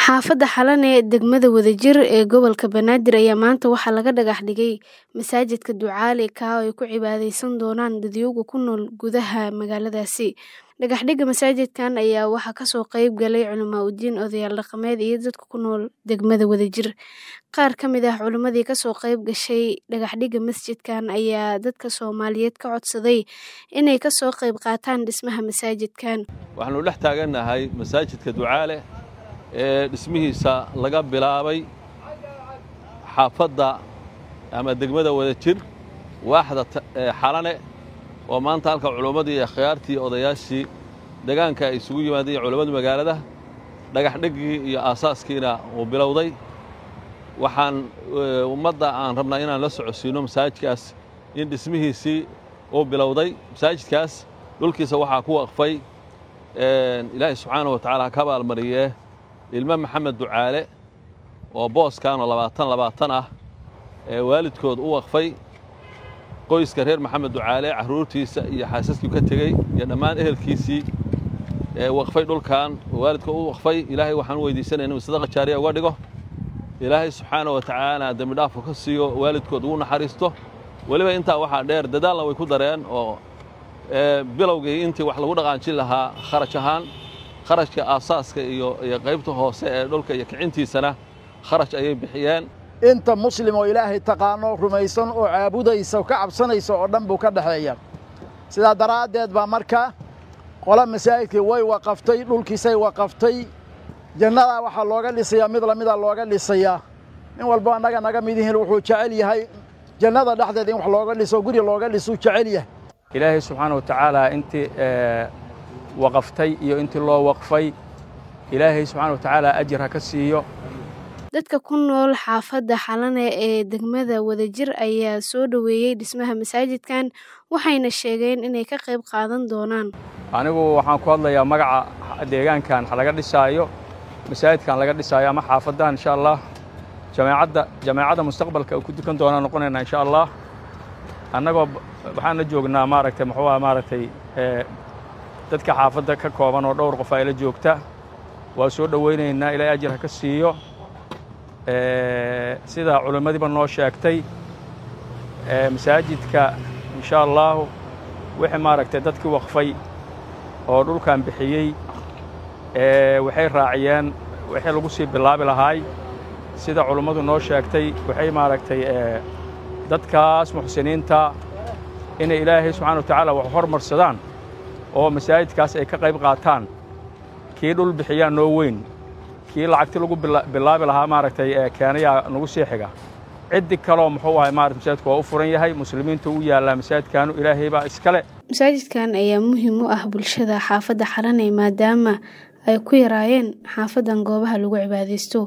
Xaafadda Xalane ee degmada Wadajir ee gobolka Banaadir ayaa maanta waxaa laga dhagax dhigay masaajidka Ducaale ka oo ay ku cibaadeysan doonaan dadweynaha ku nool gudaha magaaladaasi. Dhagaxdhigga masaajidkan ayaa waxaa kasoo qayb galay culimaa'idiin, odayaal dhaqameed iyo dadka ku nool degmada Wadajir. Qaar ka mid ah culimadii kasoo qayb gashay dhagaxdhigga masjidkan ayaa dadka Soomaaliyeed ka codsaday inay kasoo qayb qaataan dhismaha masaajidkan. waxaanu dhex taagannahay masaajidka ducaale ee dhismihiisa laga bilaabay xaafadda ama degmada wadajir waaxda xalane oo maanta halka culimmadii iyo akhyaartii iyo odayaashii deegaanka ay isugu yimaadeen culimmada magaalada dhagaxdhiggii iyo aasaaskiina uu bilowday waxaan ummadda aan rabnaa inaan la socodsiino masaajidkaas in dhismihiisii uu bilowday masaajidkaas dhulkiisa waxaa ku waqfay ilaahay subxaanahu wa tacaala ka abaalmariyee ilmo maxamed ducaale oo booskaanoo labaatan labaatan ah ee waalidkood u waqfay qoyska reer maxamed ducaale carruurtiisa iyo xaasaskii ka tegey iyo dhammaan ehelkiisii ee waqfay dhulkan waalidka u waqfay ilaahay waxaan u weydiisanaya inuu sadaqa jaariya uga dhigo ilaahay subxaana wa tacaala dembi dhaafka ka siiyo waalidkood ugu naxariisto weliba intaa waxaa dheer dadaalna way ku dareen oo bilowgii intii wax lagu dhaqaanjin lahaa kharash ahaan kharashka aasaaska iyo iyo qaybta hoose ee dhulka iyo kicintiisana kharash ayay bixiyeen inta muslim oo ilaahay taqaano rumaysan oo caabudaysa ka cabsanaysa oo dhan buu ka dhexeeya sidaa daraaddeed baa marka qola masaajidkii way waqaftay dhulkiisay waqaftay jannadaa waxaa looga dhisayaa mid lamida looga dhisayaa nin walbo annaga naga mid yihiin wuxuu jecel yahay jannada dhexdeeda in wax looga dhiso guri looga dhisuu jecel yahay ilaahay subxaana wa tacaala intii waqaftay iyo intii loo waqfay ilaahay subxaana wa tacaala ajir ha ka siiyo dadka ku nool xaafadda xalane ee degmada wadajir ayaa soo dhoweeyey dhismaha masaajidkan waxayna sheegeen inay ka qayb qaadan doonaan anigu waxaan ku hadlayaa magaca deegaankan laga dhisaayo masaajidkan laga dhisaayo ama xaafaddan insha allah jameecadda jameecadda mustaqbalka ku dukan doonaan noqonaynaa insha allah annagoo waxaan la joognaa maaragtay muxuu aha maaragtay dadka xaafadda ka kooban oo dhowr qof ay la joogta waa soo dhowaynaynaa ilaahay ajir ha ka siiyo sida culimmadiiba noo sheegtay masaajidka insha allahu wixii maaragtay dadkii waqfay oo dhulkan bixiyey waxay raaciyeen wixii lagu sii bilaabi lahaay sida culimmadu noo sheegtay waxay maaragtay dadkaas muxsiniinta inay ilaahay subxana wa tacaala wax hormarsadaan oo masaajidkaas ay ka qayb qaataan kii dhul bixiyaan noo weyn kii lacagti lagu bilaabi lahaa maaragtay keenayaa nagu sii xiga ciddi kaloo muxuu ahay maarata masaajidku waa u furan yahay muslimiinta u yaallaa masaajidkaanu ilaahay baa iskale masaajidkan ayaa muhiim u ah bulshada xaafadda xalane maadaama ay ku yaraayeen xaafaddan goobaha lagu cibaadaysto